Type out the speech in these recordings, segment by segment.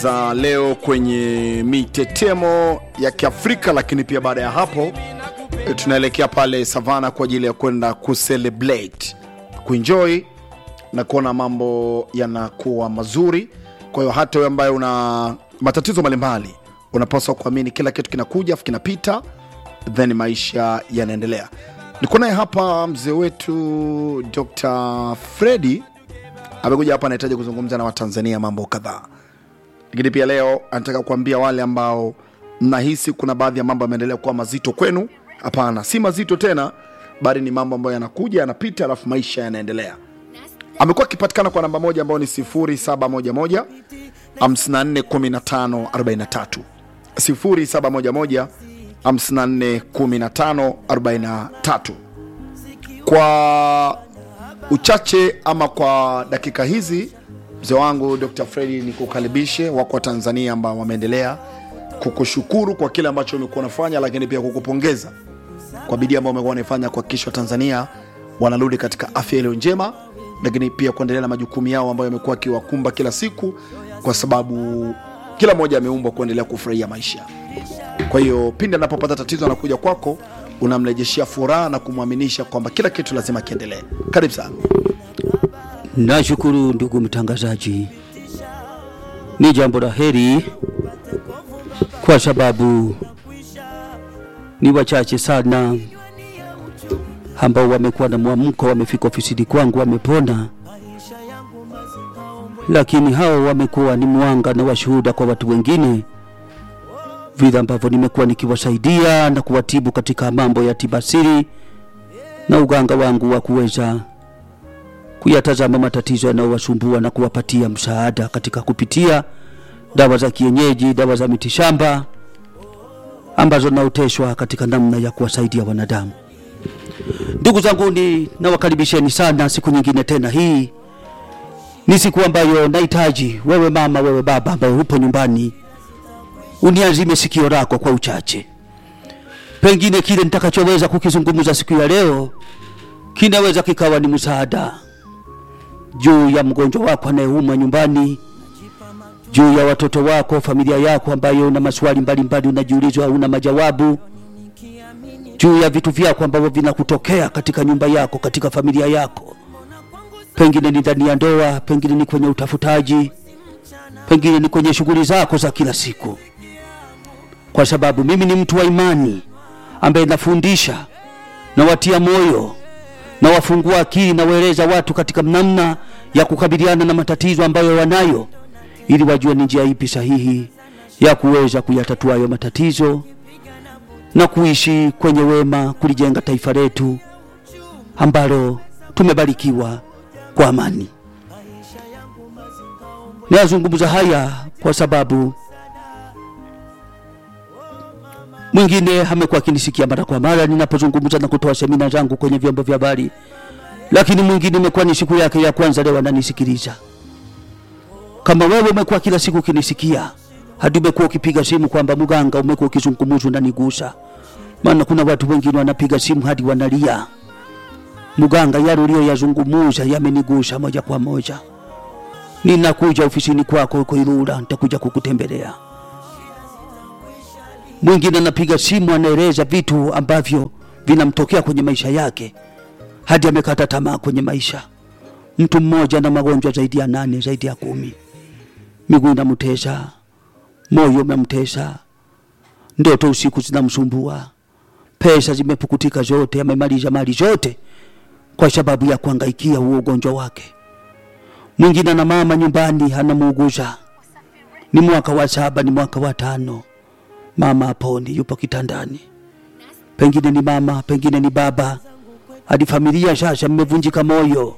za leo kwenye mitetemo ya Kiafrika, lakini pia baada ya hapo e, tunaelekea pale Savana kwa ajili ya kwenda kucelebrate, kuenjoy na kuona mambo yanakuwa mazuri. Kwa hiyo hata wewe ambaye una matatizo mbalimbali, unapaswa kuamini kila kitu kinakuja afu kinapita, then maisha yanaendelea. Niko naye hapa mzee wetu Dr. Fredi amekuja hapa, anahitaji kuzungumza na Watanzania mambo kadhaa lakini pia leo anataka kuambia wale ambao mnahisi kuna baadhi ya mambo yameendelea kuwa mazito kwenu. Hapana, si mazito tena, bali ni mambo ambayo yanakuja yanapita, alafu maisha yanaendelea. Amekuwa akipatikana kwa namba moja ambayo ni 0711 54 15 43 0711 54 15 43 kwa uchache ama kwa dakika hizi mzee wangu Dr. Fredi, ni kukaribishe wako wa Tanzania ambao wameendelea kukushukuru kwa kile ambacho umekuwa unafanya, lakini pia kukupongeza kwa bidii ambayo umekuwa unaifanya kuhakikisha Watanzania wanarudi katika afya iliyo njema, lakini pia kuendelea na majukumu yao ambayo yamekuwa akiwakumba kila siku, kwa sababu kila mmoja ameumbwa kuendelea kufurahia maisha. Kwa hiyo pindi anapopata tatizo anakuja kwako, unamrejeshea furaha na kumwaminisha kwamba kila kitu lazima kiendelee. Karibu sana. Nashukuru ndugu mtangazaji, ni jambo la heri kwa sababu ni wachache sana ambao wamekuwa na mwamko, wamefika ofisini kwangu, wamepona, lakini hao wamekuwa ni mwanga na washuhuda kwa watu wengine, vile ambavyo nimekuwa nikiwasaidia na kuwatibu katika mambo ya tibasiri na uganga wangu wa kuweza kuyatazama matatizo yanayowasumbua na kuwapatia msaada katika kupitia dawa za kienyeji, dawa za mitishamba ambazo naoteshwa katika namna ya kuwasaidia wanadamu. Ndugu zangu, ni nawakaribisheni sana siku nyingine tena. Hii ni siku ambayo nahitaji wewe mama, wewe baba ambaye upo nyumbani, uniazime sikio lako kwa uchache. Pengine kile nitakachoweza kukizungumza siku ya leo kinaweza kikawa ni msaada juu ya mgonjwa wako anayeumwa nyumbani, juu ya watoto wako, familia yako ambayo una maswali mbalimbali unajiulizwa, una majawabu, juu ya vitu vyako ambavyo vinakutokea katika nyumba yako, katika familia yako, pengine ni ndani ya ndoa, pengine ni kwenye utafutaji, pengine ni kwenye shughuli zako za kila siku, kwa sababu mimi ni mtu wa imani ambaye nafundisha na watia moyo na wafungua akili na waeleza watu katika namna ya kukabiliana na matatizo ambayo wanayo, ili wajue ni njia ipi sahihi ya kuweza kuyatatua hayo matatizo na kuishi kwenye wema, kulijenga taifa letu ambalo tumebarikiwa kwa amani. Nayazungumza haya kwa sababu mwingine amekuwa akinisikia mara kwa mara ninapozungumza na kutoa semina zangu kwenye vyombo vya habari, lakini mwingine imekuwa ni siku yake ya kwanza leo ananisikiliza. Kama wewe umekuwa kila siku ukinisikia hadi umekuwa ukipiga simu kwamba mganga, umekuwa ukizungumza unanigusa, maana kuna watu wengine wanapiga simu hadi wanalia, mganga, yale uliyoyazungumuza yamenigusa moja kwa moja. Ninakuja ofisini kwako huko Ilula, nitakuja kukutembelea mwingine anapiga simu anaeleza vitu ambavyo vinamtokea kwenye maisha yake hadi amekata tamaa kwenye maisha. Mtu mmoja na magonjwa zaidi ya nane, zaidi ya kumi, miguu inamtesa, moyo unamtesa, ndoto usiku zinamsumbua, pesa zimepukutika zote, amemaliza mali zote kwa sababu ya kuangaikia huo ugonjwa wake. Mwingine na mama nyumbani anamuuguza, ni mwaka wa saba, ni mwaka wa tano mama aponi, yupo kitandani, pengine ni mama, pengine ni baba, hadi familia sasa mmevunjika moyo.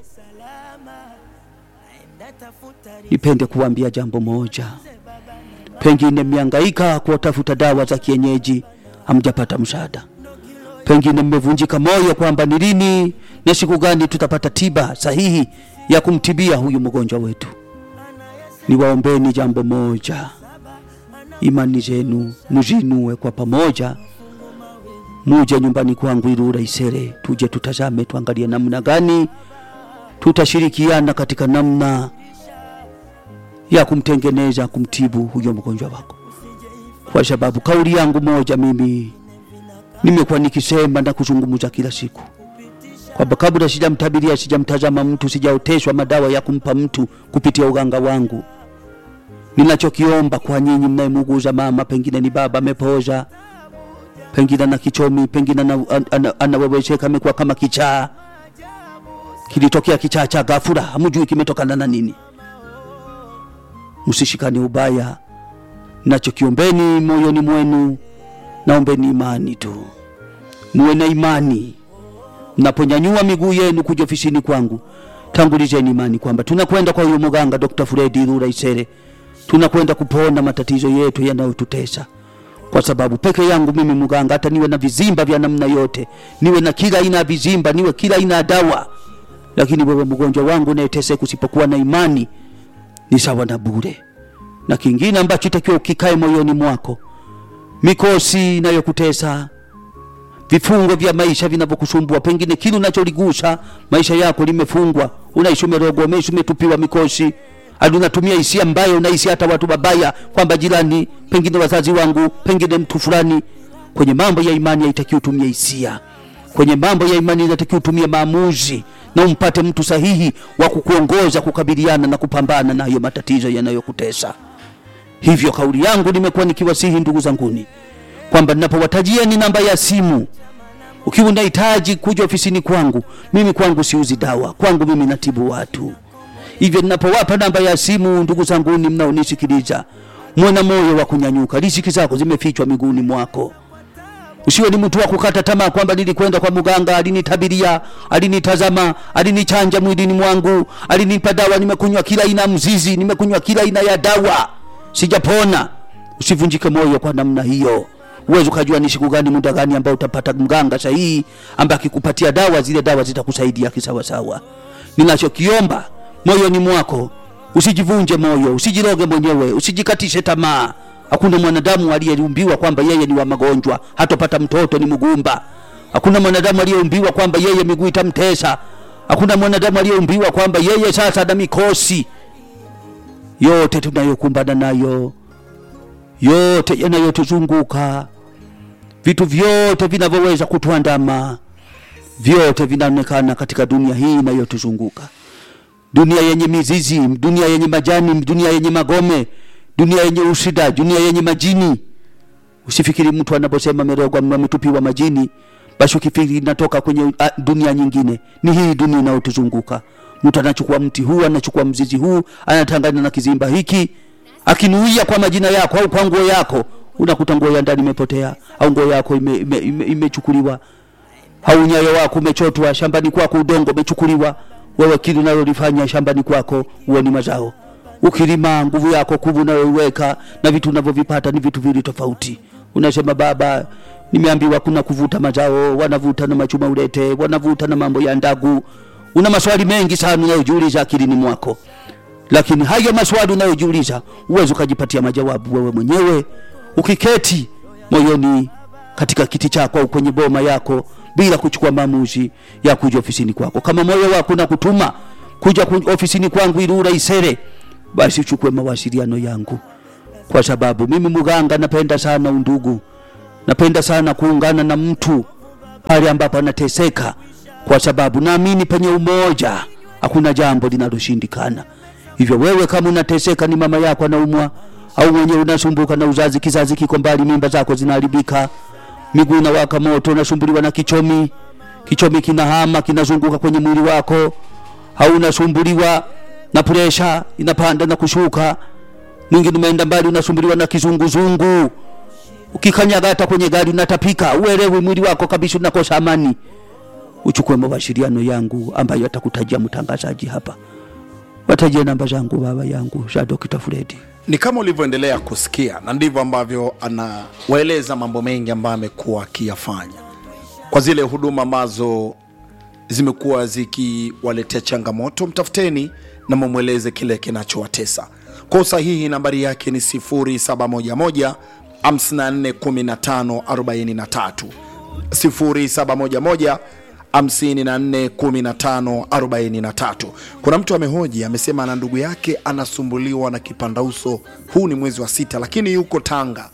Nipende kuambia jambo moja, pengine mmehangaika kuwatafuta dawa za kienyeji, hamjapata msaada. Pengine mmevunjika moyo kwamba ni lini na siku gani tutapata tiba sahihi ya kumtibia huyu mgonjwa wetu. Niwaombeni jambo moja, imani zenu muzinue kwa pamoja, muje nyumbani kwangu Ilula Isere, tuje tutazame, tuangalie namna gani tutashirikiana katika namna ya kumtengeneza kumtibu huyo mgonjwa wako, kwa sababu kauli yangu moja mimi nimekuwa nikisema na kuzungumza kila siku kwamba kabla sijamtabiria, sijamtazama mtu, sijaoteshwa madawa ya kumpa mtu kupitia uganga wangu, ninachokiomba kwa nyinyi mnayemuguza mama, pengine ni baba amepoza, pengine ana kichomi, pengine ana- ana- anawewesheka, amekuwa kama kichaa, kilitokea kichaa cha ghafula, hamjui kimetokana na nini. Msishikane ubaya, nachokiombeni moyoni mwenu, naombeni imani tu, muwe na imani mnaponyanyua miguu yenu kuja ofisini kwangu, tangulizeni imani kwamba tunakwenda kwa huyo mganga Dr. Fredi Rura Isere, tunakwenda kupona matatizo yetu yanayotutesa, kwa sababu peke yangu mimi mganga, hata niwe na vizimba vya namna yote, niwe na kila aina ya vizimba, niwe kila aina ya dawa, lakini wewe mgonjwa wangu unayeteseka, usipokuwa na imani ni sawa na bure. Na kingine ambacho itakiwa ukikae moyoni mwako, mikosi inayokutesa vifungo vya maisha vinavyokusumbua, pengine kile unacholigusa maisha yako limefungwa, unaishi umerogwa, umeishi umetupiwa mikosi, hadi unatumia hisia mbaya, unahisi hata watu wabaya, kwamba jirani, pengine wazazi wangu, pengine mtu fulani. Kwenye mambo ya imani haitakiwi utumie hisia. Kwenye mambo ya imani inatakiwa utumie maamuzi na umpate mtu sahihi wa kukuongoza kukabiliana na kupambana na hayo matatizo yanayokutesa. Hivyo kauli yangu nimekuwa nikiwasihi ndugu zanguni kwamba ninapowatajia ni namba ya simu, ukiwa unahitaji kuja ofisini kwangu, mimi kwangu siuzi dawa, kwangu mimi natibu watu. Hivyo ninapowapa namba ya simu, ndugu zanguni mnaonisikiliza, muwe na moyo wa kunyanyuka. Riziki zako zimefichwa miguuni mwako. Usiwe ni mtu wa kukata tamaa kwamba nilikwenda kwa mganga, alinitabiria, alinitazama, alinichanja mwilini mwangu, alinipa dawa, nimekunywa kila aina ya mzizi, nimekunywa kila aina ya dawa, sijapona. Usivunjike moyo kwa namna hiyo. Uwezi ukajua ni siku gani, muda gani ambao utapata mganga sahihi ambaye akikupatia dawa, zile dawa zitakusaidia kisawasawa. Ninachokiomba moyoni mwako, usijivunje moyo, usijiroge mwenyewe, usijikatishe tamaa. Hakuna mwanadamu aliyeumbiwa kwamba yeye ni wa magonjwa, hatopata mtoto ni mgumba. Hakuna mwanadamu aliyeumbiwa kwamba yeye miguu itamtesa. Hakuna mwanadamu aliyeumbiwa kwamba yeye sasa ana mikosi. Yote tunayokumbana nayo, yote yanayotuzunguka, vitu vyote vinavyoweza kutuandama, vyote vinaonekana katika dunia hii inayotuzunguka dunia yenye mizizi, dunia yenye majani, dunia yenye magome, dunia yenye usida, dunia yenye majini. Usifikiri mtu anaposema amerogwa, ametupiwa majini, basi ukifikiri inatoka kwenye a, dunia nyingine. Ni hii dunia inayotuzunguka. Mtu anachukua mti huu, anachukua mzizi huu, anatangana na kizimba hiki, akinuia kwa majina yako au kwa nguo yako, unakuta nguo ya ndani imepotea au nguo yako imechukuliwa ime, ime, imechukuliwa au nyayo wako umechotwa shambani kwako, udongo umechukuliwa. Wewe kile unalolifanya shambani kwako huo ni mazao. Ukilima nguvu yako kubwa unayoiweka na vitu unavyovipata ni vitu vili tofauti. Unasema baba, nimeambiwa kuna kuvuta mazao, wanavuta na machuma ulete, wanavuta na mambo ya ndagu. Una maswali mengi sana unayojiuliza akilini mwako, lakini hayo maswali unayojiuliza uwezi ukajipatia majawabu wewe mwenyewe ukiketi moyoni katika kiti chako au kwenye boma yako bila kuchukua maamuzi ya kuja ofisini kwako. Kama moyo wako na kutuma kuja ku- ofisini kwangu ili uraisere, basi uchukue mawasiliano yangu, kwa sababu mimi mganga napenda sana undugu, napenda sana kuungana na mtu pale ambapo anateseka, kwa sababu naamini penye umoja hakuna jambo linaloshindikana. Hivyo wewe kama unateseka, ni mama yako anaumwa au mwenyewe unasumbuka na uzazi, kizazi kiko mbali, mimba zako zinaharibika, miguu inawaka moto, unasumbuliwa na kichomi, kichomi kinahama kinazunguka kwenye mwili wako, au unasumbuliwa na presha inapanda na kushuka, mwingine umeenda mbali, unasumbuliwa na kizunguzungu, ukikanyaga hata kwenye gari unatapika, uelewi mwili wako kabisa, unakosa amani. Uchukue mawasiliano yangu ambayo atakutajia mtangazaji hapa, watajie namba zangu baba yangu za Dr. Fredi. ni kama ulivyoendelea kusikia na ndivyo ambavyo anawaeleza mambo mengi ambayo amekuwa akiyafanya kwa zile huduma ambazo zimekuwa zikiwaletea changamoto mtafuteni na mumweleze kile kinachowatesa kwa usahihi nambari yake ni 0711 541543 0711 54 15 43. Kuna mtu amehoji amesema ana ndugu yake anasumbuliwa na kipandauso, huu ni mwezi wa sita, lakini yuko Tanga,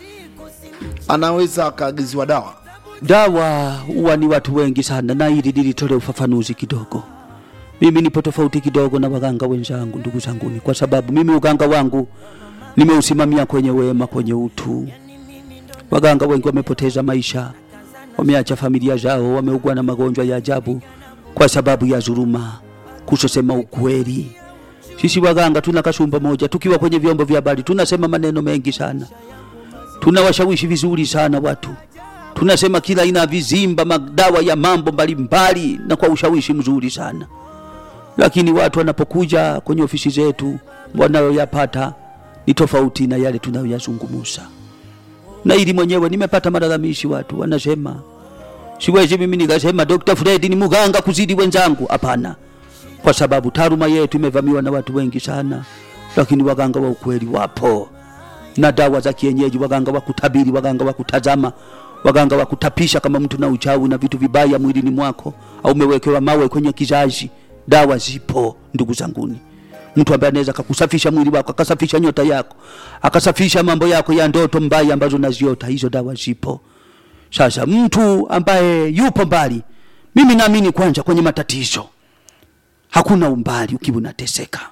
anaweza akaagiziwa dawa dawa huwa ni watu wengi sana, na hili nilitolea ufafanuzi kidogo. Mimi nipo tofauti kidogo na waganga wenzangu, ndugu zanguni, kwa sababu mimi uganga wangu nimeusimamia kwenye wema, kwenye utu. Waganga wengi wamepoteza maisha, wameacha familia zao, wameugua na magonjwa ya ajabu kwa sababu ya dhuluma, kusosema ukweli. Sisi waganga tuna kasumba moja, tukiwa kwenye vyombo vya habari tunasema maneno mengi sana, tunawashawishi vizuri sana watu tunasema kila aina ya vizimba, madawa ya mambo mbalimbali, na kwa ushawishi mzuri sana, lakini watu wanapokuja kwenye ofisi zetu wanayoyapata ni tofauti na yale tunayoyazungumuza. Na ili mwenyewe nimepata malalamishi, watu wanasema siwezi mimi nikasema Dr. Fred ni muganga kuzidi wenzangu. Hapana, kwa sababu taaluma yetu imevamiwa na watu wengi sana, lakini waganga wa ukweli wapo na dawa za kienyeji, waganga wa kutabiri, waganga wa kutazama waganga wa kutapisha kama mtu na uchawi na vitu vibaya mwilini mwako, au umewekewa mawe kwenye kizazi. Dawa zipo ndugu zanguni, mtu ambaye anaweza akakusafisha mwili wako, akasafisha nyota yako, akasafisha mambo yako ya ndoto mbaya ambazo unaziota, hizo dawa zipo. Sasa mtu ambaye yupo mbali, mimi naamini kwanza kwenye matatizo hakuna umbali ukiwa unateseka.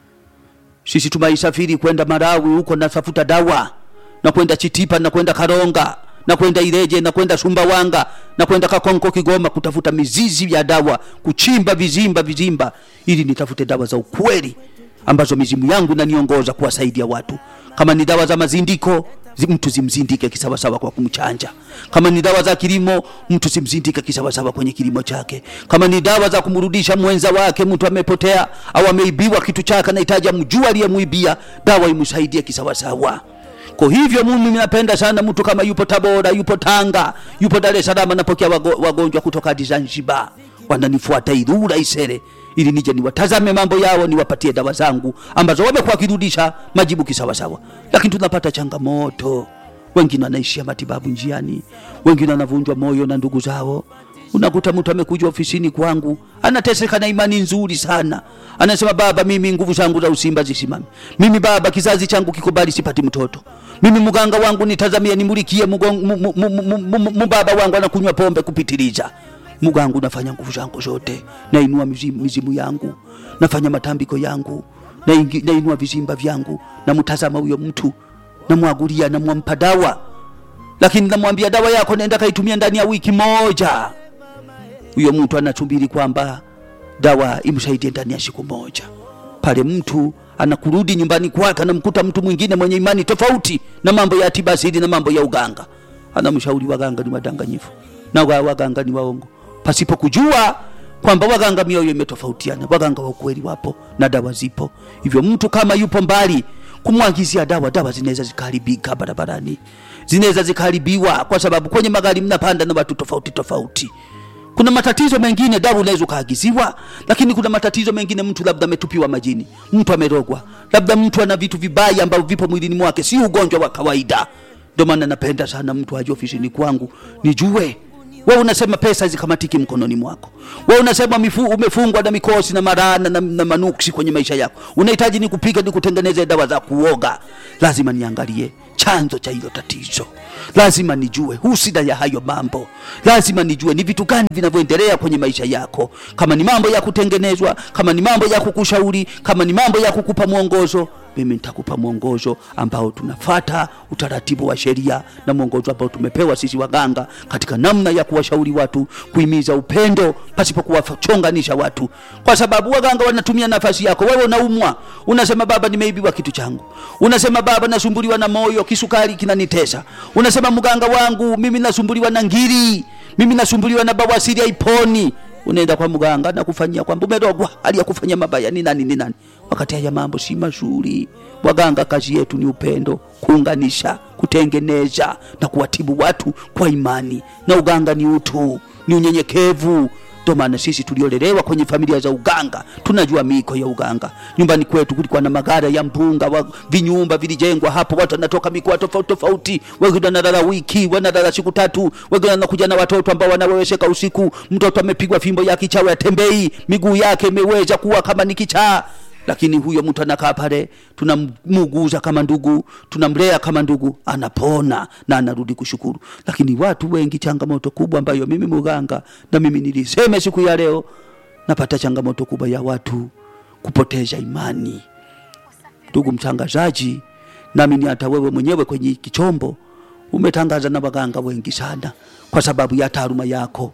Sisi tumaisafiri kwenda Malawi huko, natafuta dawa na kwenda Chitipa na kwenda Karonga na kwenda Ileje na kwenda Sumbawanga na kwenda Kakonko Kigoma kutafuta mizizi ya dawa, kuchimba vizimba vizimba, ili nitafute dawa za ukweli ambazo mizimu yangu inaniongoza kuwasaidia watu. Kama ni dawa za mazindiko zi- mtu zimzindike kisawasawa kwa kumchanja. Kama ni dawa za kilimo, mtu zimzindike kisawasawa kwenye kilimo chake. Kama ni dawa za kumrudisha mwenza wake, mtu amepotea au ameibiwa kitu chake, anahitaji amjue aliyemwibia, dawa imsaidie kisawasawa. Kwa hivyo mimi napenda sana mtu kama yupo Tabora, yupo Tanga, yupo Dar es Salaam, napokea wago, wagonjwa kutoka hadi Zanzibar, wananifuata Ilula Isere ili nije niwatazame mambo yao, niwapatie dawa zangu ambazo wamekuwa wakirudisha majibu kisawasawa. Lakini tunapata changamoto, wengine wanaishia matibabu njiani, wengine wanavunjwa moyo na ndugu zao. Unakuta mtu amekuja ofisini kwangu anateseka na imani nzuri sana, anasema baba, mimi nguvu zangu za usimba zisimame, mimi baba, kizazi changu kikubali, sipati mtoto mimi mganga wangu nitazamie, nimulikie mugon- mu- mu- mu- mu- mu- mu- mu- baba wangu anakunywa pombe kupitiliza. Mugangu nafanya nguvu zangu zote, nainua mizimu, mizimu yangu, nafanya matambiko yangu, naingi- nainua vizimba vyangu, namtazama huyo mtu, namwagulia, namwampa dawa, lakini namwambia dawa yako nenda kaitumia ndani ya wiki moja. Huyo mtu anasubiri kwamba dawa imsaidie ndani ya siku moja pale mtu anakurudi nyumbani kwake, anamkuta mtu mwingine mwenye imani tofauti na mambo ya tiba asili na mambo ya uganga, anamshauri waganga ni wadanganyifu na wa- waganga ni waongo, pasipo kujua kwamba waganga mioyo imetofautiana. Waganga wa ukweli wapo na dawa zipo. Hivyo mtu kama yupo mbali kumwagizia dawa, dawa zinaweza zikaharibika barabarani, zinaweza zikaharibiwa kwa sababu kwenye magari mnapanda na watu tofauti tofauti kuna matatizo mengine dawa unaweza ukaagiziwa, lakini kuna matatizo mengine mtu labda ametupiwa majini, mtu amerogwa, labda mtu ana vitu vibaya ambavyo vipo mwilini mwake, si ugonjwa wa kawaida. Ndio maana napenda sana mtu aje ofisini kwangu nijue. Wewe unasema pesa hazikamatiki mkononi mwako, wewe unasema mifu, umefungwa na mikosi na marana na, na manuksi kwenye maisha yako, unahitaji nikupiga nikutengeneze dawa za kuoga. Lazima niangalie chanzo cha hilo tatizo, lazima nijue husida ya hayo mambo, lazima nijue ni vitu gani vinavyoendelea kwenye maisha yako, kama ni mambo ya kutengenezwa, kama ni mambo ya kukushauri, kama ni mambo ya kukupa mwongozo mimi nitakupa mwongozo ambao tunafata utaratibu wa sheria na mwongozo ambao tumepewa sisi waganga katika namna ya kuwashauri watu, kuhimiza upendo pasipo kuwachonganisha watu, kwa sababu waganga wanatumia nafasi yako. Wewe unaumwa, unasema baba, nimeibiwa kitu changu, unasema baba, nasumbuliwa na moyo, kisukari kinanitesa, unasema mganga wangu mimi nasumbuliwa na ngiri, mimi nasumbuliwa na bawasiri haiponi unaenda kwa mganga na kufanyia kwamba umerogwa, hali ya kufanya mabaya ni nani ni nani, wakati haya mambo si mazuri. Waganga kazi yetu ni upendo, kuunganisha, kutengeneza na kuwatibu watu kwa imani, na uganga ni utu, ni unyenyekevu. Ndio maana sisi tuliolelewa kwenye familia za uganga tunajua miko ya uganga. Nyumbani kwetu kulikuwa na magara ya mpunga wa, vinyumba vilijengwa hapo, watu wanatoka mikoa tofauti tofauti, wengine wanalala wiki, wanalala siku tatu, wengine wanakuja na watoto ambao wanawewesheka usiku. Mtoto amepigwa fimbo ya kichawi, atembei, miguu yake imeweza kuwa kama ni kichaa lakini huyo mtu anakaa pale, tunamuguza kama ndugu, tunamlea kama ndugu, anapona na anarudi kushukuru. Lakini watu wengi, changamoto kubwa ambayo mimi muganga na mimi niliseme siku ya leo, napata changamoto kubwa ya watu kupoteza imani. Ndugu mtangazaji, nami ni hata wewe mwenyewe kwenye kichombo umetangaza na waganga wengi sana kwa sababu ya taaluma yako,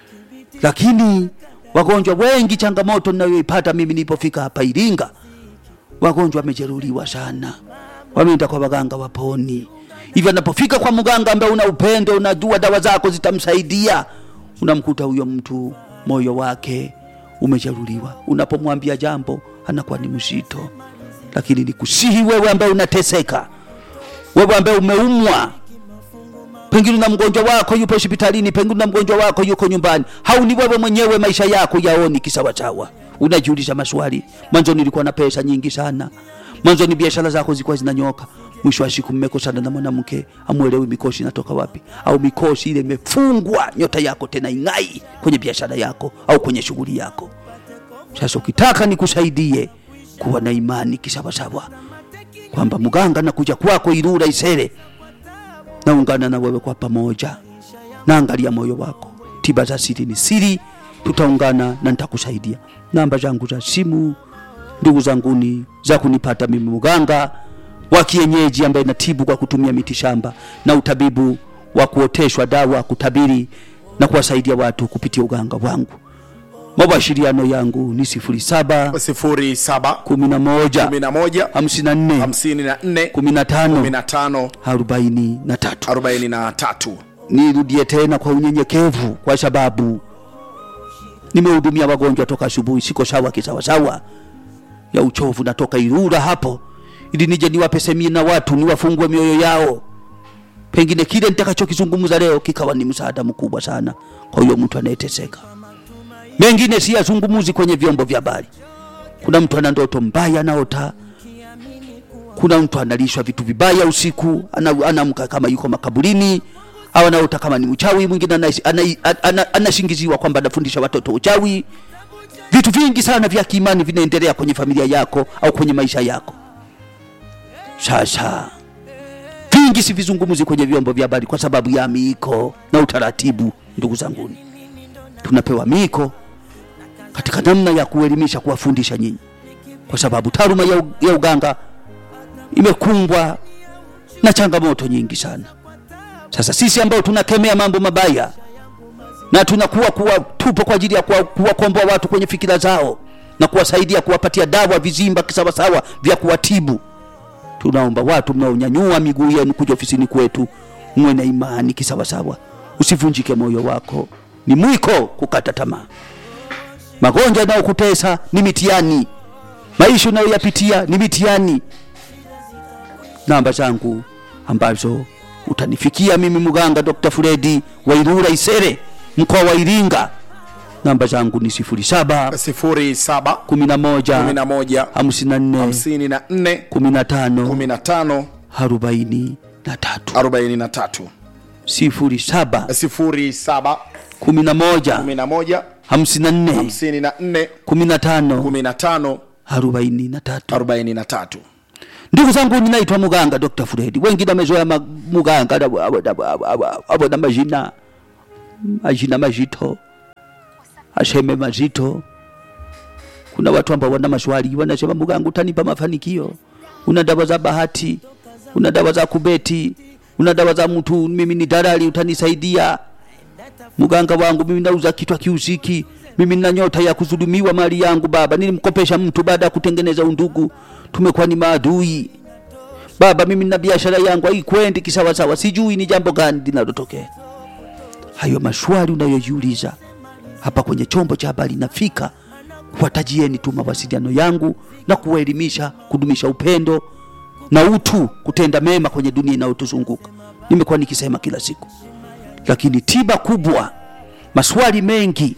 lakini wagonjwa wengi, changamoto ninayoipata mimi nilipofika hapa Iringa, wagonjwa wamejeruhiwa sana, wameenda kwa waganga waponi. Hivyo anapofika kwa mganga ambaye una upendo, unajua dawa zako zitamsaidia, unamkuta huyo mtu moyo wake umejeruhiwa. Unapomwambia jambo anakuwa ni mzito. Lakini nikusihi wewe ambaye unateseka, wewe ambaye umeumwa pengine na mgonjwa wako yupo hospitalini, pengine na mgonjwa wako yuko nyumbani, hauni wewe mwenyewe maisha yako yaoni kisawasawa, unajiuliza maswali. Mwanzo nilikuwa na pesa nyingi sana, mwanzo ni biashara zako zilikuwa zinanyoka, mwisho wa siku mmekosana na mwanamke, amuelewi mikosi inatoka wapi, au mikosi ile imefungwa nyota yako tena ing'ai kwenye biashara yako au kwenye shughuli yako. Sasa ukitaka nikusaidie kuwa na imani kisawasawa, kwamba mganga nakuja kwako Ilula Isere naungana na wewe kwa pamoja, naangalia moyo wako. Tiba za siri ni siri, tutaungana na nitakusaidia. Namba zangu za simu, ndugu zanguni, za kunipata mimi mganga wa kienyeji ambaye natibu kwa kutumia miti shamba na utabibu wa kuoteshwa dawa, kutabiri na kuwasaidia watu kupitia uganga wangu. Mawasiliano yangu ni sifuri saba sifuri saba kumi na moja kumi na moja hamsini na nne hamsini na nne kumi na tano kumi na tano arobaini na tatu. arobaini na tatu nirudie tena kwa unyenyekevu, kwa sababu nimehudumia wagonjwa toka asubuhi, siko sawa kisawasawa ya uchovu. Natoka Ilula hapo ili nije niwape semina watu, niwafungue mioyo yao, pengine kile nitakachokizungumza leo kikawa ni msaada mkubwa sana kwa huyo mtu anayeteseka. Mengine si yazungumuzi kwenye vyombo vya habari. Kuna mtu ana ndoto mbaya anaota, kuna mtu analishwa vitu vibaya usiku, ana- anaamka kama yuko makaburini au anaota kama ni mchawi. Mwingine ana- ana- ana- anashingiziwa kwamba anafundisha watoto uchawi. Vitu vingi sana vya kiimani vinaendelea kwenye familia yako au kwenye maisha yako. Sasa vingi sivizungumzi kwenye vyombo vya habari kwa sababu ya miiko na utaratibu. Ndugu zanguni, tunapewa miiko katika namna ya kuelimisha, kuwafundisha nyinyi, kwa sababu taaluma ya, u- ya uganga imekumbwa na changamoto nyingi sana. Sasa sisi ambao tunakemea mambo mabaya na tunakuwa kuwa tupo kwa ajili ya kuwa- kuwakomboa watu kwenye fikira zao na kuwasaidia kuwapatia dawa vizimba kisawasawa vya kuwatibu, tunaomba watu mnaonyanyua miguu yenu kuja ofisini kwetu mwe na imani kisawasawa, usivunjike moyo wako. Ni mwiko kukata tamaa. Magonjwa yanayokutesa ni mitihani, maisha unayoyapitia ni mitihani. Namba zangu ambazo utanifikia mimi mganga Dr. Fredi wa Ilula Isere, mkoa wa Iringa. Namba zangu ni sifuri saba sifuri saba kumi na moja kumi na moja hamsini na nne hamsini na nne kumi na tano kumi na tano arobaini na tatu arobaini na tatu sifuri saba sifuri saba kumi na moja kumi na moja hamsini na nne hamsini na nne kumi na tano kumi na tano arobaini na tatu. arobaini na tatu Ndugu zangu, ninaitwa muganga Dr. Fredi. Wengine wamezoea ma- muganga abo- abo- abo- abo- abo- abo na majina majina mazito, aseme mazito. Kuna watu ambao wana maswali, wanasema muganga, utanipa mafanikio? Una dawa za bahati, una dawa za kubeti, una dawa za mtu, mimi ni dalali, utanisaidia? Muganga wangu mimi nauza kitwa kiusiki, mimi nina nyota ya kudhulumiwa mali yangu baba. Nilimkopesha mtu baada ya kutengeneza undugu, tumekuwa ni maadui baba. Mimi nina biashara yangu haikwendi kisawasawa, sijui ni jambo gani linalotokea. Hayo maswali unayojiuliza hapa kwenye chombo cha habari nafika, watajieni tu mawasiliano yangu na kuwaelimisha, kudumisha upendo na utu, kutenda mema kwenye dunia inayotuzunguka. Nimekuwa nikisema kila siku lakini tiba kubwa, maswali mengi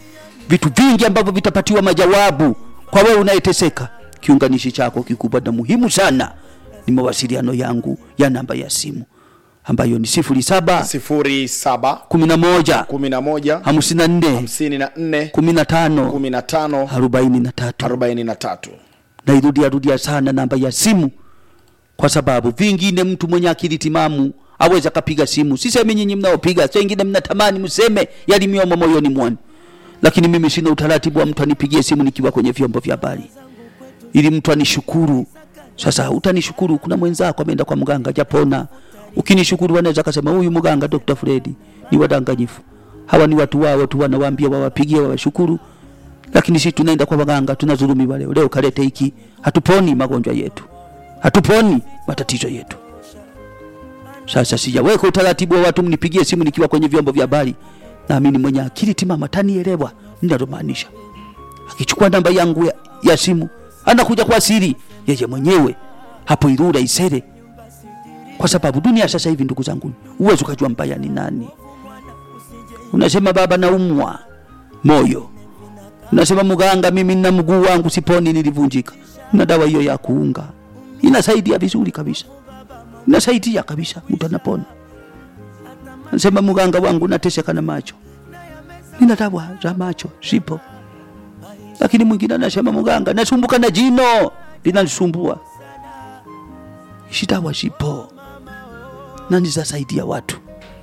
vitu vingi ambavyo vitapatiwa majawabu kwa wewe unayeteseka kiunganishi chako kikubwa na muhimu sana ni mawasiliano yangu ya namba ya simu ambayo ni sifuri saba 07 kumi na moja 11 hamsini na nne 54 kumi na tano 15 arobaini na tatu 43 nairudia rudia sana namba ya simu kwa sababu vingine mtu mwenye akili timamu aweza kapiga simu sisemi nyinyi mnaopiga sa wengine mnatamani mseme yalimiomo moyoni mwanu lakini mimi sina utaratibu wa mtu anipigie simu nikiwa kwenye vyombo vya habari ili mtu anishukuru sasa utanishukuru kuna mwenzako ameenda kwa mganga japona ukinishukuru anaweza kasema huyu mganga dr fredi ni wadanganyifu hawa ni watu wao tu wanawaambia wawapigie wawashukuru lakini sisi tunaenda kwa waganga tunazulumiwa leo leo kalete hiki hatuponi magonjwa yetu hatuponi matatizo yetu sasa sijaweka utaratibu wa watu mnipigie simu nikiwa kwenye vyombo vya habari naamini mwenye akili timama tanielewa ninalomaanisha akichukua namba yangu ya, ya simu anakuja kwa siri yeye mwenyewe hapo irura isere kwa sababu dunia sasa hivi ndugu zangu uwezi ukajua mbaya ni nani unasema baba naumwa moyo unasema mganga mimi nina mguu wangu siponi nilivunjika na dawa hiyo ya kuunga inasaidia vizuri kabisa inasaidia kabisa mtu anapona nasema mganga wangu nateseka na macho nina dawa za macho zipo lakini mwingine anasema mganga nasumbuka na jino linanisumbua ishi dawa zipo na nizasaidia watu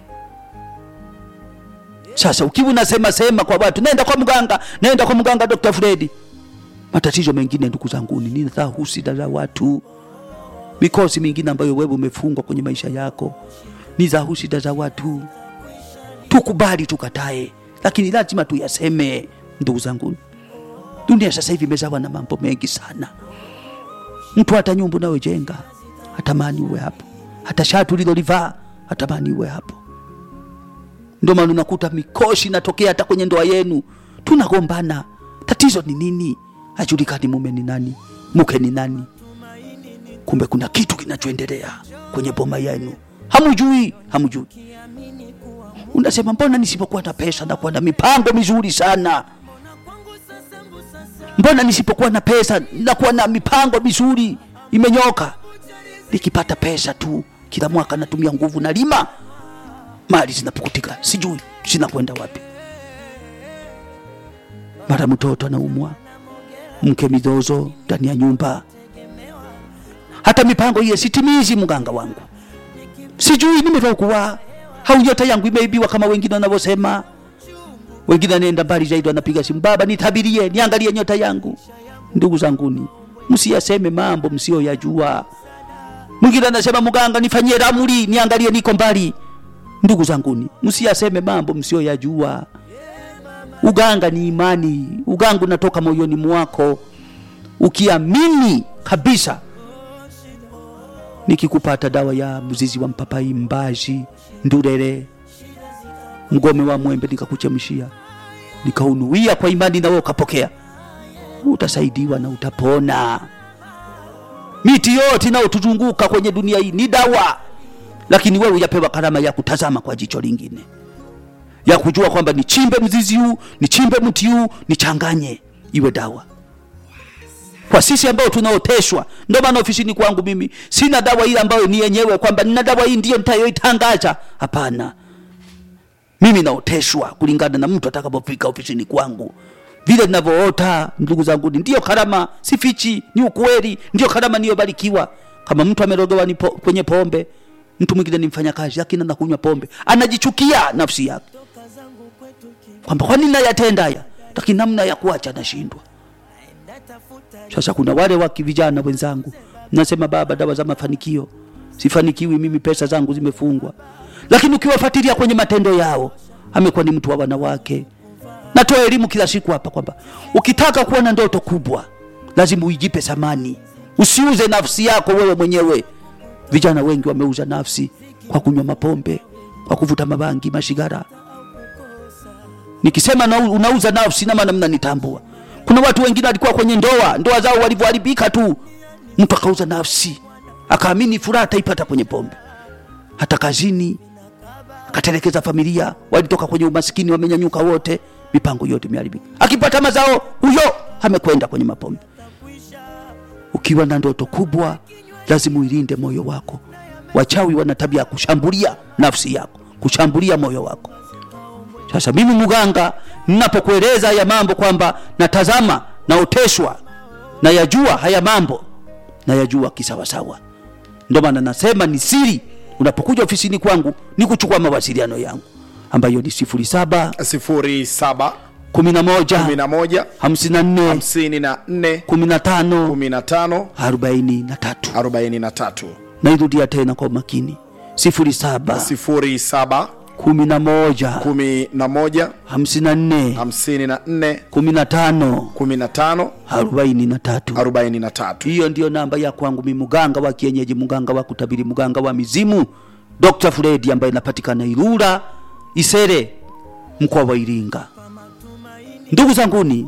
sasa ukiwa unasema sema kwa watu naenda kwa mganga naenda kwa mganga dr fredi matatizo mengine ndugu zanguni ni husida za watu mikosi mingine ambayo wewe umefungwa kwenye maisha yako ni za husida za watu tukubali tukatae lakini lazima tuyaseme ndugu zangu dunia sasa hivi imezawa na mambo mengi sana mtu hata nyumba unayojenga hatamani uwe hapo hata shatu ulilolivaa hatamani uwe hapo ndio maana unakuta mikoshi inatokea hata kwenye ndoa yenu tunagombana tatizo ni nini hajulikani mume ni nani mke ni nani kumbe kuna kitu kinachoendelea kwenye boma yenu hamujui hamujui unasema mbona nisipokuwa na pesa nakuwa na mipango mizuri sana mbona nisipokuwa na pesa nakuwa na mipango mizuri imenyoka nikipata pesa tu kila mwaka natumia nguvu na lima mali zinapukutika sijui zinakwenda wapi mara mtoto anaumwa mke mizozo ndani ya nyumba hata mipango hiyo sitimizi mganga wangu sijui nimerogwa au nyota yangu imeibiwa kama wengine wanavyosema wengine anaenda mbali zaidi wanapiga simu baba nitabirie niangalie nyota yangu ndugu zanguni msiyaseme mambo msiyoyajua mwingine anasema mganga nifanyie ramli niangalie niko mbali ndugu zanguni msiyaseme mambo msiyoyajua uganga ni imani uganga unatoka moyoni mwako ukiamini kabisa nikikupata dawa ya mzizi wa mpapai mbazi ndurere mgome wa mwembe nikakuchemshia nikaunuia kwa imani nawe ukapokea utasaidiwa na utapona miti yote inayotuzunguka kwenye dunia hii ni dawa lakini wewe ujapewa karama ya kutazama kwa jicho lingine ya kujua kwamba nichimbe mzizi huu nichimbe mti huu nichanganye iwe dawa kwa sisi ambao tunaoteshwa ndio maana ofisini kwangu mimi sina dawa ile ambayo ni yenyewe kwamba nina dawa hii ndiyo nitayoitangaza hapana mimi naoteshwa kulingana na mtu atakapofika ofisini kwangu vile ninavyoota ndugu zangu ndiyo karama sifichi ni ukweli ndiyo karama niyobarikiwa kama mtu amerogewa ni po, kwenye pombe mtu mwingine ni mfanyakazi lakini anakunywa pombe anajichukia nafsi yake kwamba kwa nini nayatenda haya lakini namna ya kuacha nashindwa sasa kuna wale wa vijana wenzangu nasema baba dawa za mafanikio sifanikiwi mimi pesa zangu zimefungwa lakini ukiwafuatilia kwenye matendo yao amekuwa ni mtu wa wanawake natoa elimu kila siku hapa kwamba ukitaka kuwa na ndoto kubwa lazima uijipe thamani usiuze nafsi yako wewe mwenyewe vijana wengi wameuza nafsi kwa kunywa mapombe kwa kuvuta mabangi mashigara nikisema na unauza nafsi na maana mnanitambua kuna watu wengine walikuwa kwenye ndoa ndoa zao walivyoharibika tu mtu akauza nafsi akaamini furaha ataipata kwenye pombe hata kazini akatelekeza familia walitoka kwenye umaskini wamenyanyuka wote mipango yote imeharibika. Akipata mazao, huyo amekwenda kwenye mapombe. Ukiwa na ndoto kubwa, lazima uilinde moyo wako. Wachawi wana tabia ya kushambulia nafsi yako, kushambulia moyo wako. Sasa mimi mganga, ninapokueleza haya mambo kwamba natazama, naoteshwa, nayajua haya mambo, nayajua kisawasawa. Ndio maana nasema ni siri. Unapokuja ofisini kwangu, ni kuchukua mawasiliano yangu ambayo ni sifuri saba 07 kumi na moja 11 hamsini na nne 54 kumi na tano 15 arobaini na tatu. 43 Nairudia tena kwa umakini, sifuri saba 07 kumi na moja 11 hamsini na nne 54 kumi na tano 15 arobaini na tatu. 43 hiyo ndiyo namba ya kwangu mi muganga wa kienyeji muganga wa kutabiri muganga wa mizimu dr fredi ambaye inapatikana irura isere mkoa wa iringa ndugu zanguni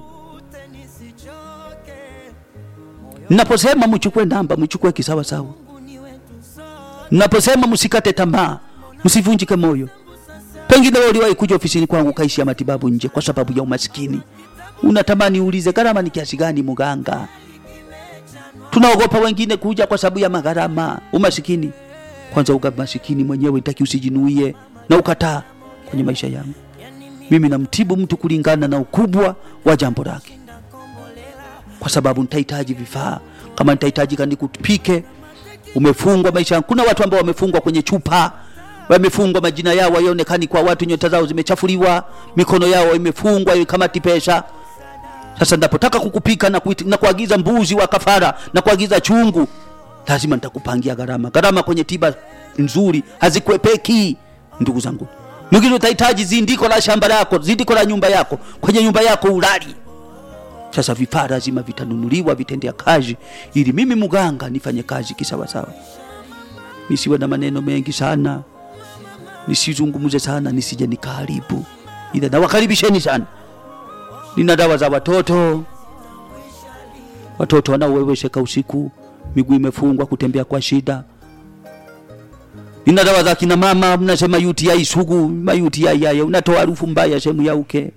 naposema mchukue namba mchukue kisawasawa naposema msikate tamaa msivunjike moyo pengine wewe uliwahi kuja ofisini kwangu kaishia matibabu nje kwa sababu ya umasikini unatamani uulize gharama ni kiasi gani muganga tunaogopa wengine kuja kwa sababu ya magharama umasikini kwanza uga masikini mwenyewe taki usijinuie na ukataa kwenye maisha yangu mimi namtibu mtu kulingana na ukubwa wa jambo lake kwa sababu nitahitaji vifaa kama nitahitaji kani kupike umefungwa maisha yangu kuna watu ambao wamefungwa kwenye chupa wamefungwa majina yao hayaonekani kwa watu nyota zao zimechafuliwa mikono yao imefungwa kama tipesha sasa napotaka kukupika na, kuiti, na kuagiza mbuzi wa kafara na kuagiza chungu lazima nitakupangia gharama gharama kwenye tiba nzuri hazikwepeki ndugu zangu mwingine utahitaji zindiko la shamba lako zindiko la nyumba yako kwenye nyumba yako ulali sasa vifaa lazima vitanunuliwa vitendea kazi ili mimi mganga nifanye kazi kisawasawa nisiwe na maneno mengi sana nisizungumze sana nisije nikaharibu ila nawakaribisheni sana nina dawa za watoto watoto wanaowewesheka usiku miguu imefungwa kutembea kwa shida nina dawa za kina mama mnasema UTI sugu ma UTI yaya unatoa harufu mbaya sehemu ya uke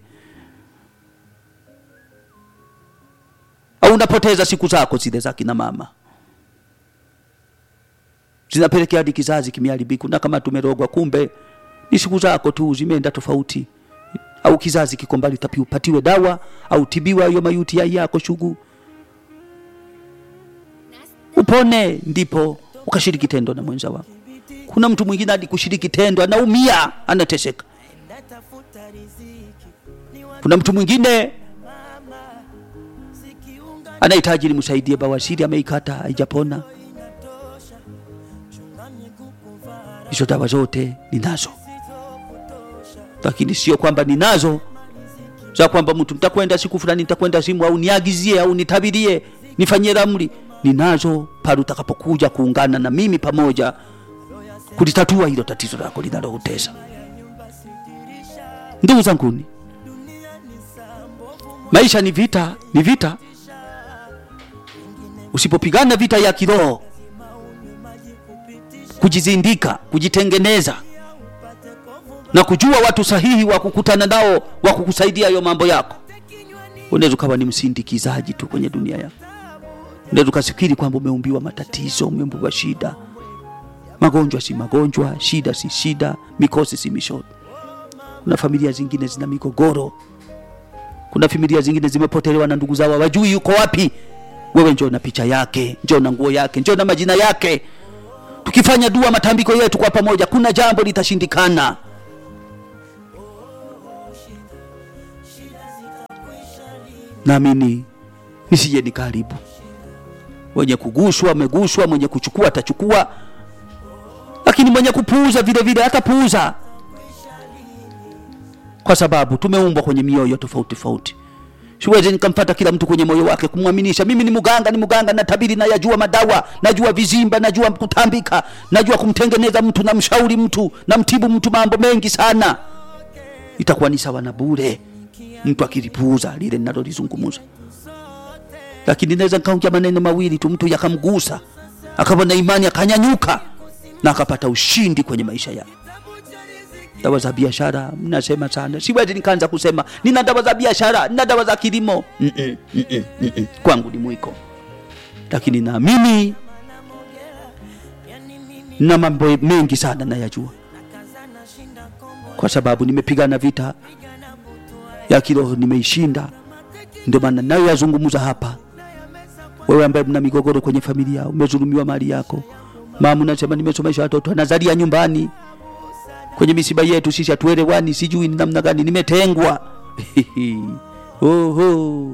au unapoteza siku zako zile za kina mama zinapelekea hadi kizazi kimeharibika na kama tumerogwa kumbe ni siku zako tu zimeenda tofauti au kizazi kiko mbali tapi upatiwe dawa au tibiwa hiyo mayuti yako shugu upone ndipo ukashiriki tendo na mwenza wako kuna mtu mwingine hadi kushiriki tendo anaumia anateseka kuna mtu mwingine anahitaji nimsaidie bawasiri ameikata haijapona hizo dawa zote ninazo lakini sio kwamba ninazo za kwamba mtu nitakwenda siku fulani nitakwenda simu au niagizie au nitabirie nifanyie ramli ninazo pale utakapokuja kuungana na mimi pamoja kulitatua hilo tatizo lako linaloutesa ndugu zanguni maisha ni vita ni vita usipopigana vita ya kiroho kujizindika kujitengeneza na kujua watu sahihi wa kukutana nao wa kukusaidia hayo mambo yako unaweza ukawa ni msindikizaji tu kwenye dunia yako unaweza ukafikiri kwamba umeumbiwa matatizo umeumbiwa shida magonjwa si magonjwa shida si shida mikosi si mishono kuna familia zingine zina migogoro kuna familia zingine zimepotelewa na ndugu zao wajui yuko wapi wewe njoo na picha yake njoo na nguo yake njoo na majina yake tukifanya dua matambiko yetu kwa pamoja kuna jambo litashindikana naamini nisije nikaharibu mwenye kuguswa ameguswa mwenye kuchukua atachukua lakini mwenye kupuuza vile vile atapuuza kwa sababu tumeumbwa kwenye mioyo tofauti tofauti siwezi nikampata kila mtu kwenye moyo wake kumwaminisha mimi ni mganga ni mganga natabiri nayajua madawa najua vizimba najua kutambika najua kumtengeneza mtu namshauri mtu namtibu mtu mambo mengi sana itakuwa ni sawa na bure mtu akilipuuza lile ninalolizungumza lakini naweza nikaongea maneno mawili tu mtu yakamgusa akawa na imani akanyanyuka na akapata ushindi kwenye maisha yake dawa za biashara mnasema sana, siwezi nikaanza kusema nina dawa za biashara, nina dawa za kilimo. Mm-mm, mm-mm, mm-mm. Kwangu ni mwiko, lakini naamini na mambo mengi sana nayajua, kwa sababu nimepigana vita ya kiroho, nimeishinda. Ndio maana nayo yazungumza hapa. Wewe ambaye mna migogoro kwenye familia, umezulumiwa mali yako, mama unasema nimesomesha watoto nazalia nyumbani kwenye misiba yetu sisi hatuelewani, sijui ni namna gani, nimetengwa oho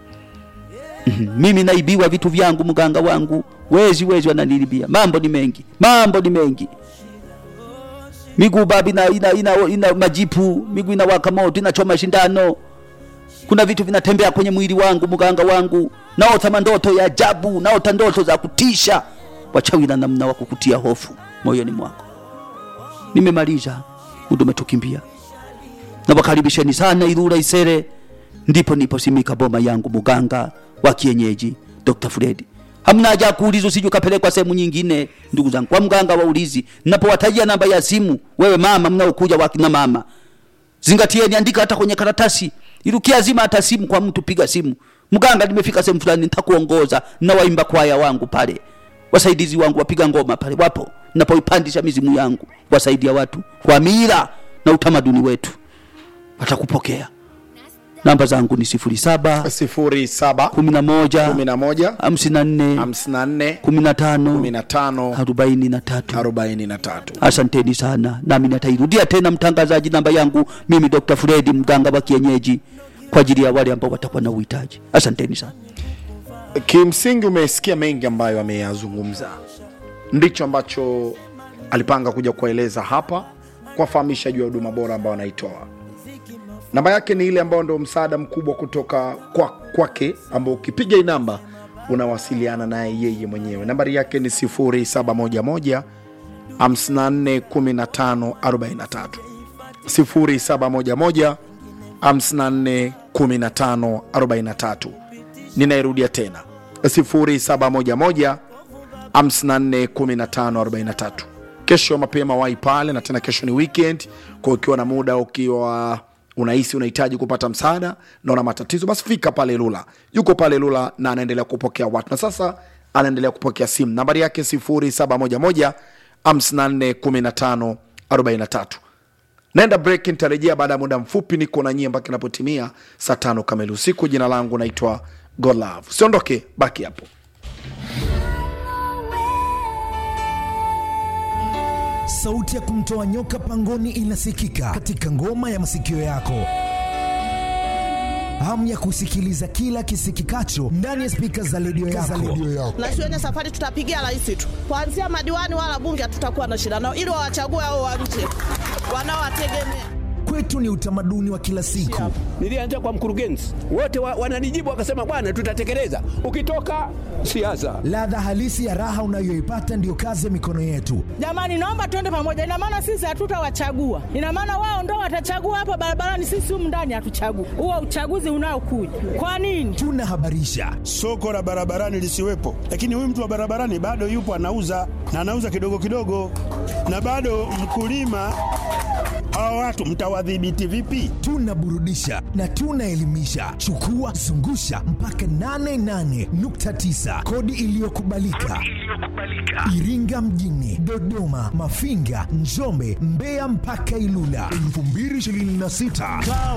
mimi naibiwa vitu vyangu, mganga wangu wezi wezi wananilibia. Mambo ni mengi, mambo ni mengi. Miguu babi ina, ina, ina, ina majipu, miguu inawaka moto, inachoma shindano. Kuna vitu vinatembea kwenye mwili wangu, mganga wangu, naota mandoto ya ajabu, naota ndoto za kutisha. Wachawi na namna wa kukutia hofu moyoni mwako. Nimemaliza, muda umetukimbia. Nawakaribisheni sana Ilula Isere, ndipo niposimika boma yangu, muganga wa kienyeji Dr. Fred. Hamna haja ya kuuliza usije ukapelekwa sehemu nyingine, ndugu zangu, kwa mganga wa ulizi. Napowatajia namba ya simu, wewe mama mnaokuja wakina mama, zingatieni, andika hata kwenye karatasi, irukia zima hata simu kwa mtu, piga simu, mganga, nimefika sehemu fulani, nitakuongoza na waimba kwaya wangu pale, wasaidizi wangu wapiga ngoma pale wapo, napoipandisha mizimu yangu, wasaidia watu kwa mila na utamaduni wetu, watakupokea. Namba zangu ni sifuri saba sifuri saba kumi na moja kumi na moja hamsini na nne hamsini na nne kumi na tano kumi na tano arobaini na tatu. arobaini na tatu. Asanteni sana, nami natairudia tena mtangazaji, namba yangu mimi Dr. Fredi, mganga wa kienyeji, kwa ajili ya wale ambao watakuwa na uhitaji. Asanteni sana. Kimsingi umesikia mengi ambayo ameyazungumza, ndicho ambacho alipanga kuja kueleza hapa, kuwafahamisha juu ya huduma bora ambayo anaitoa. Namba yake ni ile ambayo ndio msaada mkubwa kutoka kwa kwake, ambao ukipiga hii namba unawasiliana naye yeye mwenyewe. Nambari yake ni 0711 54 15 43 0711 54 15 43. Ninairudia tena 0711 54 15 43. Kesho mapema wai pale, na tena kesho ni weekend, kwa ukiwa na muda, ukiwa unahisi unahitaji kupata msaada na una matatizo, basi fika pale Lula. Yuko pale Lula na anaendelea kupokea watu, na sasa anaendelea kupokea simu. Nambari yake 0711 54 15 43. Naenda break, nitarejea baada ya muda mfupi. Niko na nyie mpaka inapotimia saa tano kamili usiku. Jina langu naitwa Godlove. Usiondoke, baki hapo. Sauti ya kumtoa nyoka pangoni inasikika katika ngoma ya masikio yako. Hamu ya kusikiliza kila kisikikacho ndani ya spika za redio yako. na shuleni safari tutapigia rais tu, kuanzia madiwani wala bunge hatutakuwa na shida nao, ili wawachague hao wa nje wanaowategemea. Kwetu ni utamaduni wa kila siku. Nilianza kwa mkurugenzi, wote wa, wananijibu wakasema, bwana, tutatekeleza. Ukitoka siasa, Ladha halisi ya raha unayoipata ndiyo kazi ya mikono yetu. Jamani, naomba tuende pamoja. Ina maana sisi hatutawachagua, ina maana wao ndo watachagua hapa barabarani, sisi humu ndani hatuchagui. Huo uchaguzi unaokuja kwa nini? Tunahabarisha, soko la barabarani lisiwepo, lakini huyu mtu wa barabarani bado yupo anauza na anauza kidogo kidogo, na bado mkulima. Hawa watu mtawadhibiti vipi? tunaburudisha na tunaelimisha. Chukua zungusha mpaka 88.9 kodi iliyokubalika Iringa mjini, Dodoma, Mafinga, Njombe, Mbeya mpaka Ilula 2026. Kaa